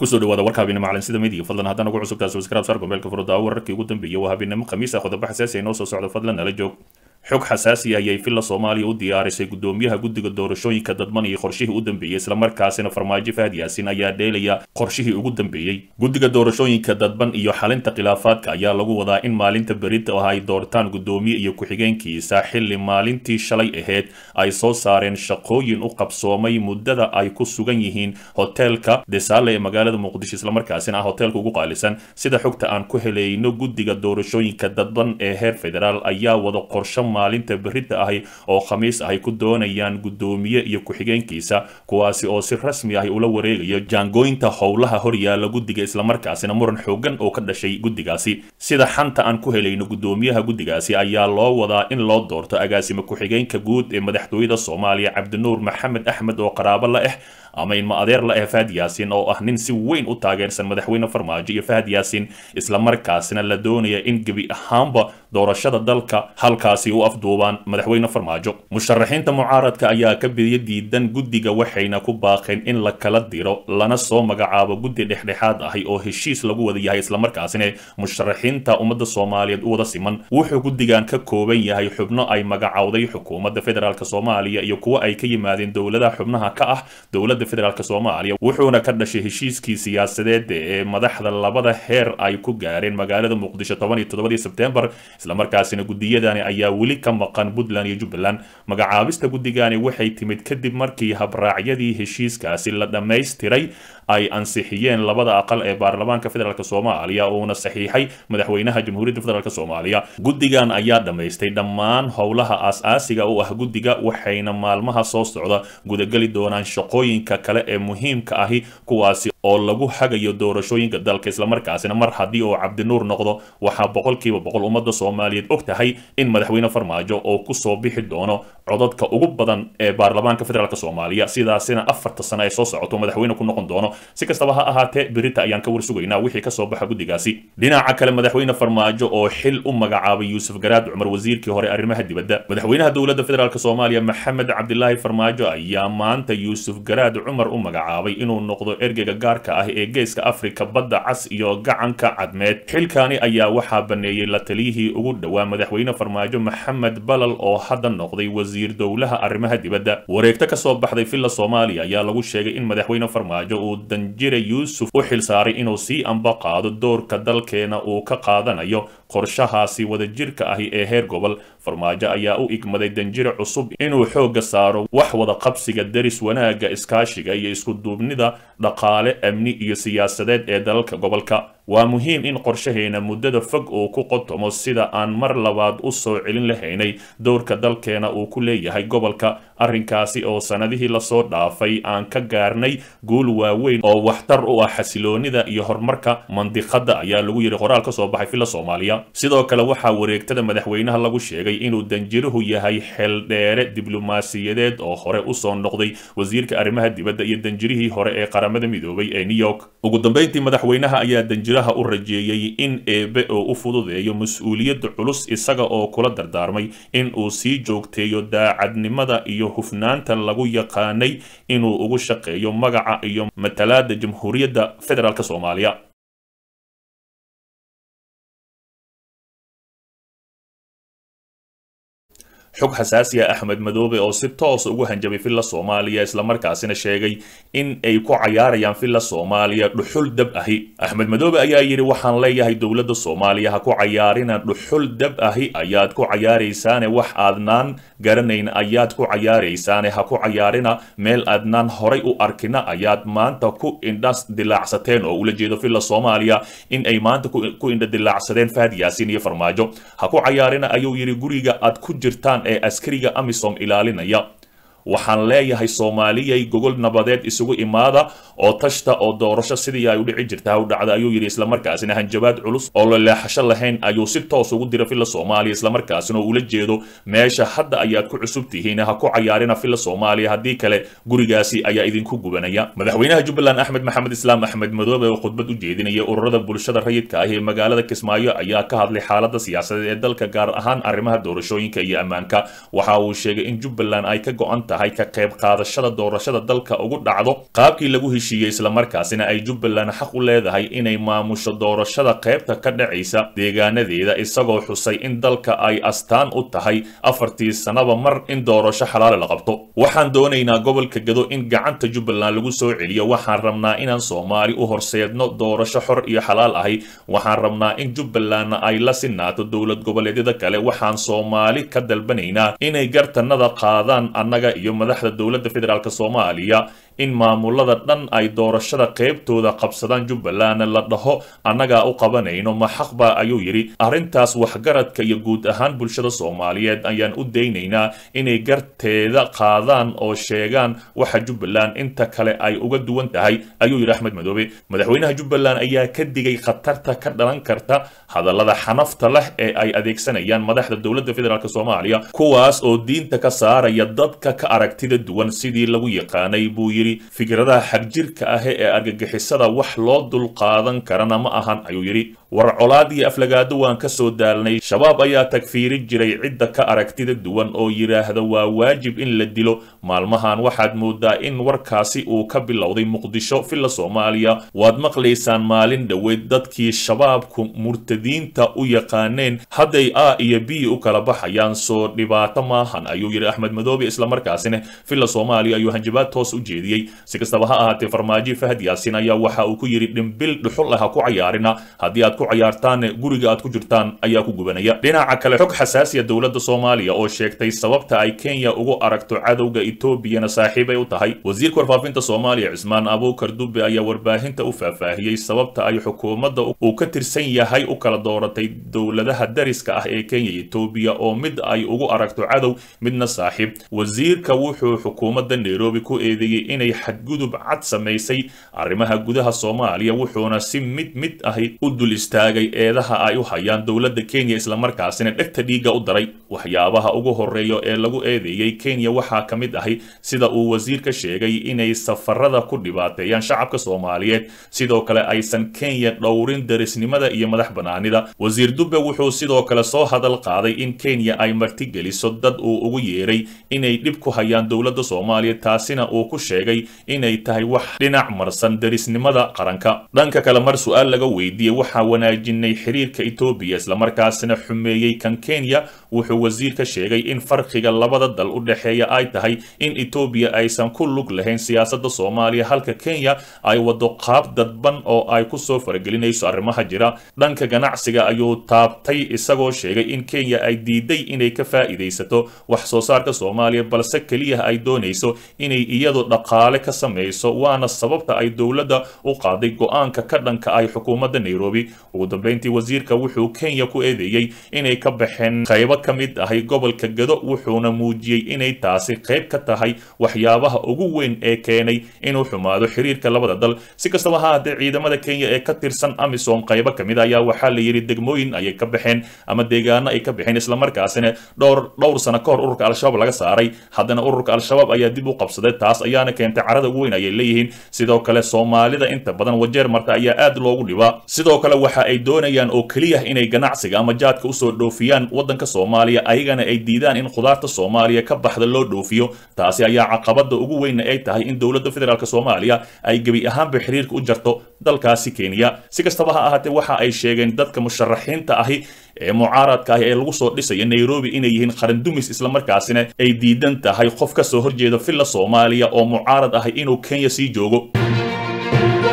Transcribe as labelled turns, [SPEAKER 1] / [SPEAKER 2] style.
[SPEAKER 1] kusoo dhawaada warka habeenimo calansida midiga fadlan haddaan ugu cusubtaa subscribe saar gombeelka furudaawo wararkii ugu dambeeyay waa habeenimo khamiis ah qodobo xasaasi ay noo soo socdo fadlan nala joog xog xasaasi ayay villa soomaaliya u diyaarisay gudoomiyaha guddiga doorashooyinka dadban iyo qorshihii u dambeeyey islamarkaasina farmaajo fahad yaasin ayaa dheelaya qorshihii ugu dambeeyey guddiga doorashooyinka dadban iyo xalinta khilaafaadka ayaa lagu wadaa in maalinta berita ah ay doortaan gudoomiye iyo ku-xigeenkiisa xilli maalintii shalay ahayd ay soo saareen shaqooyin u qabsoomay muddada ay ku sugan yihiin hoteelka desaale ee magaalada muqdisho islamarkaasina ah hoteelka ugu qaalisan sida xogta aan ku helayno guddiga doorashooyinka dadban ee heer federaal ayaa wada qorsho maalinta berita ahi oo khamiis ahy ku doonayaan gudoomiye iyo ku-xigeenkiisa kuwaasi oo si rasmi ahi ula wareegayo jaangooyinta howlaha horyaala guddiga islamarkaasina muran xoogan oo ka dhashay guddigaasi sida xanta aan ku helayno gudoomiyaha guddigaasi ayaa loo wadaa in loo doorto agaasime ku-xigeenka guud ee madaxtooyada soomaaliya cabdinuur maxamed axmed oo qaraabo la ah ama inma adeer la ah fahad yaasin oo ah nin si weyn u taageersan madaxweyne farmaajo iyo fahad yaasin islamarkaasina la doonaya in gebi ahaanba doorashada dalka halkaasi u afduubaan madaxweyne farmaajo musharaxiinta mucaaradka ayaa ka bidiya diidan guddiga waxayna ku baaqeen in la kala diro lana soo magacaabo guddi dhexdhexaad ahi oo heshiis lagu wada yahay islamarkaasina musharaxiinta ummadda soomaaliyeed u wada siman wuxuu guddigan ka kooban yahay xubno ay magacowday xukuumadda federaalk soomaaliya iyo kuwo ay ka yimaadeen dowladaha xubnaha ka ah dowladda federaalk soomaaliya wuxuuna ka dhashay heshiiskii siyaasadeed ee madaxda labada heer ay ku gaareen magaalada muqdisho toban iyo toddobadii sebtembar islamarkaasina guddiyadani ayaa weli ka maqan puntland iyo jubbaland magacaabista guddigani waxay timid kadib markii habraacyadii heshiiskaasi la dhammaystiray ay ansixiyeen labada aqal ee baarlamaanka federaalk soomaaliya uuna saxiixay madaxweynaha jamhuuriyadda federaalk soomaaliya guddigan ayaa dhammaystay dhammaan howlaha aas-aasiga u ah guddiga waxayna maalmaha soo socda gudageli doonaan shaqooyinka kale ee muhiimka ahi kuwaasi oo lagu hagayo doorashooyinka dalka islamarkaasina mar haddii uu cabdinuur noqdo waxaa boqolkiiba boqol ummadda soomaaliyeed og tahay in madaxweyne farmaajo oo kusoo bixi doono codadka ugu badan ee baarlamaanka federaalk soomaaliya sidaasina afarta sano ay soo socoto madaxweyne ku noqon doono si kastaba ha ahaatee berita ayaan ka warsugaynaa wixii kasoo baxa guddigaasi dhinaca kale madaxweyne farmaajo oo xil u magacaabay yuusuf garaad cumar wasiirkii hore arrimaha dibadda madaxweynaha dowladda federaalk soomaaliya maxamed cabdilaahi farmaajo ayaa maanta yuusuf garaad cumar u magacaabay inuu noqdo ergeyga gaarka ah ee geeska afrika badda cas iyo gacanka cadmeed xilkaani ayaa waxaa baneeyey la taliyihii ugu dhowaa madaxweyne farmaajo maxamed balal oo hadda noqday wasiir dowlaha arrimaha dibadda wareegto kasoo baxday villa soomaaliya ayaa lagu sheegay in madaxweyne farmaajo uu danjire yuusuf u xilsaaray inuu sii amba qaado doorka dalkeena uu ka qaadanayo qorshahaasi wadajirka ahi ee heer gobol farmaajo ayaa u igmaday danjire cusub inuu xoogga saaro wax wada qabsiga deris wanaagga iskaashiga iyo iskuduubnida dhaqaale amni iyo siyaasadeed ee dalalka gobolka waa muhiim in qorshaheena muddada fog uu ku qotomo sida aan mar labaad u soo celin lahaynay dowrka dalkeena uu ku leeyahay gobolka arrinkaasi oo sannadihii lasoo dhaafay aan ka gaarnay guul waaweyn oo waxtar u ah xasiloonida iyo horumarka mandiqadda ayaa lagu yidhi qoraal ka soo baxay villa soomaaliya sidoo kale waxaa wareegtada madaxweynaha lagu sheegay inuu danjiruhu yahay xeeldheere diblomaasiyadeed oo hore usoo noqday wasiirka arrimaha dibadda iyo danjirihii hore ee qaramada midoobay ee new york ugu dambeyntii madaxweynaha ayaa danjiraha u rajeeyey in eebe oo u fududeeyo mas-uuliyadda culus isaga oo kula dardaarmay in uu sii joogteeyo daacadnimada iyo hufnaanta lagu yaqaanay inuu ugu shaqeeyo magaca iyo matalaada jamhuuriyadda federaalk soomaaliya xog xasaasi ah axmed madoobe oo si toos ugu hanjabay villa soomaaliya islamarkaasina sheegay in ay ku cayaarayaan villa soomaaliya dhuxul dab ahi axmed madoobe ayaa yidhi waxaan leeyahay dowladda soomaaliya ha ku cayaarina dhuxul dab ahi ayaad ku cayaaraysaane wax aadnaan garanayn ayaad ku cayaaraysaane ha ku cayaarina meel aadnaan horay u arkina ayaad maanta ku indhas dilaacsateen oo ula jeedo villa soomaaliya in ay maanta ku indha dilaacsadeen fahad yaasin iyo farmaajo ha ku cayaarina ayuu yidhi guriga aad ku jirtaan ee askariga amisom ilaalinaya waxaan leeyahay soomaaliyay gogol nabadeed isugu imaada oo tashta oo doorasho sidii ay u dhici jirta u dhacda ayuu yidhi islamarkaasina hanjabaad culus oo la leexasho lahayn ayuu si toos ugu dira villa soomaaliya islamarkaasina oo ula jeedo meesha hadda ayaad ku cusub tihiin ha ku cayaarina villa soomaaliya haddii kale gurigaasi ayaa idinku gubanaya madaxweynaha jubbaland axmed maxamed islaam axmed madoobe oo khudbad u jeedinaya ururada bulshada rayidka ah ee magaalada kismaayo ayaa ka hadlay xaalada siyaasadeed ee dalka gaar ahaan arrimaha doorashooyinka iyo ammaanka waxa uu sheegay in jubbaland ay ka go-an tahay ka qayb qaadashada doorashada dalka ugu dhacdo qaabkii lagu heshiiyey islamarkaasina ay jubbaland xaq u leedahay inay maamusho doorashada qaybta ka dhacaysa deegaanadeeda isagoo xusay in dalka ay astaan u tahay afartii sanaba mar in doorasho xalaale la qabto waxaan doonaynaa gobolka gado in gacanta jubbaland lagu soo celiyo waxaan rabnaa inaan soomaali u horseedno doorasho xor iyo xalaal ahi waxaan rabnaa in jubbalandna ay la sinaato dowlad goboleedyada kale waxaan soomaali ka dalbanaynaa inay gartanada qaadaan annaga iyo madaxda dowladda federaalk soomaaliya in maamulada dhan ay doorashada qaybtooda qabsadaan jubbaland la dhaho annagaa u qabanayno ma xaqba ayuu yidhi arrintaas waxgaradka iyo guud ahaan bulshada soomaaliyeed ayaan u daynaynaa inay garteeda qaadaan oo sheegaan waxa jubbaland inta kale ay uga duwan tahay ayuu yidhi axmed madoobe madaxweynaha jubbaland ayaa ka digay khatarta ka dhalan karta hadallada xanafta leh ee ay adeegsanayaan madaxda dowladda federaalk soomaaliya kuwaas oo diinta ka saaraya dadka ka aragtida duwan sidii lagu yaqaanay buu yidhi fikradaha xagjirka ah ee argagixisada wax loo dulqaadan karana ma ahan ayuu yidhi war colaad iyo aflagaado waan ka soo daalnay shabaab ayaa tagfiiri jiray cidda ka aragtida duwan oo yidhaahda waa waajib in la dilo maalmahan waxaad moodaa in warkaasi uu ka bilowday muqdisho villa soomaaliya waad maqlaysaan maalin dhoweed dadkii shabaabku murtadiinta u yaqaaneen hadday a iyo b u kala baxayaan soo dhibaato maahan ayuu yidhi axmed madoobe islamarkaasina villa soomaaliya ayuu hanjabaad toos u jeediyey si kastaba ha ahaatee farmaajo fahad yaasin ayaa waxa uu ku yidhi dhimbil dhuxul ah ha ku cayaarina haddii aad ku cayaartaan guriga aad ku jirtaan ayaa ku gubanaya dhinaca kale xog xasaasiya dowladda soomaaliya oo sheegtay sababta ay kenya ugu aragto cadowga etoobiyana saaxiibay u tahay wasiirka warfaafinta soomaaliya cismaan abuukar dube ayaa warbaahinta u faahfaahiyey sababta ay xukuumadda uu ka tirsan yahay u kala dooratay dowladaha dariska ah ee kenya iyo etoobiya oo mid ay ugu aragto cadow midna saaxiib wasiirka wuxuu xukuumadda nairobi ku eedeeyey inay xadgudub cad samaysay arrimaha gudaha soomaaliya wuxuuna si mid mid ahi u dul istaagay eedaha ay u hayaan dowladda kenya islamarkaasina dhegta dhiigga u daray waxyaabaha ugu horeeya ee lagu eedeeyey kenya waxaa ka mid ahi sida uu wasiirka sheegay inay safarada ku dhibaateeyaan shacabka soomaaliyeed sidoo kale aysan kenya dhowrin darisnimada iyo madax banaanida wasiir dube wuxuu sidoo kale soo hadal qaaday in kenya ay martigeliso dad uu ugu yeeray inay dhib ku hayaan dowladda soomaaliya taasina uu ku sheegay inay tahay wax dhinac marsan darisnimada qaranka dhanka kale mar su-aal laga weydiiyey waxaa wanaajinay xiriirka etoobiya islamarkaasina xumeeyey kan kenya wuxuu wasiirka sheegay in farqiga labada dal u dhexeeya ay tahay in etoobiya aysan ku lug lahayn siyaasadda soomaaliya halka kenya ay wado qaab dadban oo ay kusoo faragelinayso arrimaha jira dhanka ganacsiga ayuu taabtay isagoo sheegay in kenya ay diiday inay ka faa'iidaysato wax soo saarka soomaaliya balse keliya ay doonayso inay iyadu dhaqaale ka samayso waana sababta ay dowladda u qaaday go-aanka ka dhanka ay xukuumadda nairobi ugu dambeyntii wasiirka wuxuu kenya ku eedeeyey inay ka baxeen qaybo ka mid ahay gobolka gado wuxuuna muujiyey inay taasi qayb ka tahay waxyaabaha ugu weyn ee keenay inuu xumaado xiriirka labada dal si kastaba ha haddee ciidamada kenya ee ka tirsan amisom qaybo ka mid ayaa waxaa la yidhi degmooyin ayay ka baxeen ama deegaano ay ka baxeen islamarkaasina dhowr dhowr sano ka hor ururka al-shabaab laga saaray haddana ururka al-shabaab ayaa dib u qabsaday taas ayaana keentay carada ugu weyn ayay leeyihiin sidoo kale soomaalida inta badan wajeer marta ayaa aad loogu dhibaa sidoo kale waxa ay doonayaan oo keliya inay ganacsiga ama jaadka usoo dhoofiyaan waddanka soomaaliya ayagana ay diidaan in khudaarta soomaaliya ka baxda loo dhoofiyo taasi ayaa caqabada ugu weynna ay tahay in dowladda federaalk soomaaliya ay gebi ahaanba xiriirka u jarto dalkaasi kenya si kastaba ha ahaatee waxa ay sheegeen dadka musharaxiinta ahi ee mucaaradka ah ee lagu soo dhisaya nairobi inay yihiin qarandumis islamarkaasina ay diidan tahay qof ka soo horjeeda villa soomaaliya oo mucaarad ahi inuu kenya sii joogo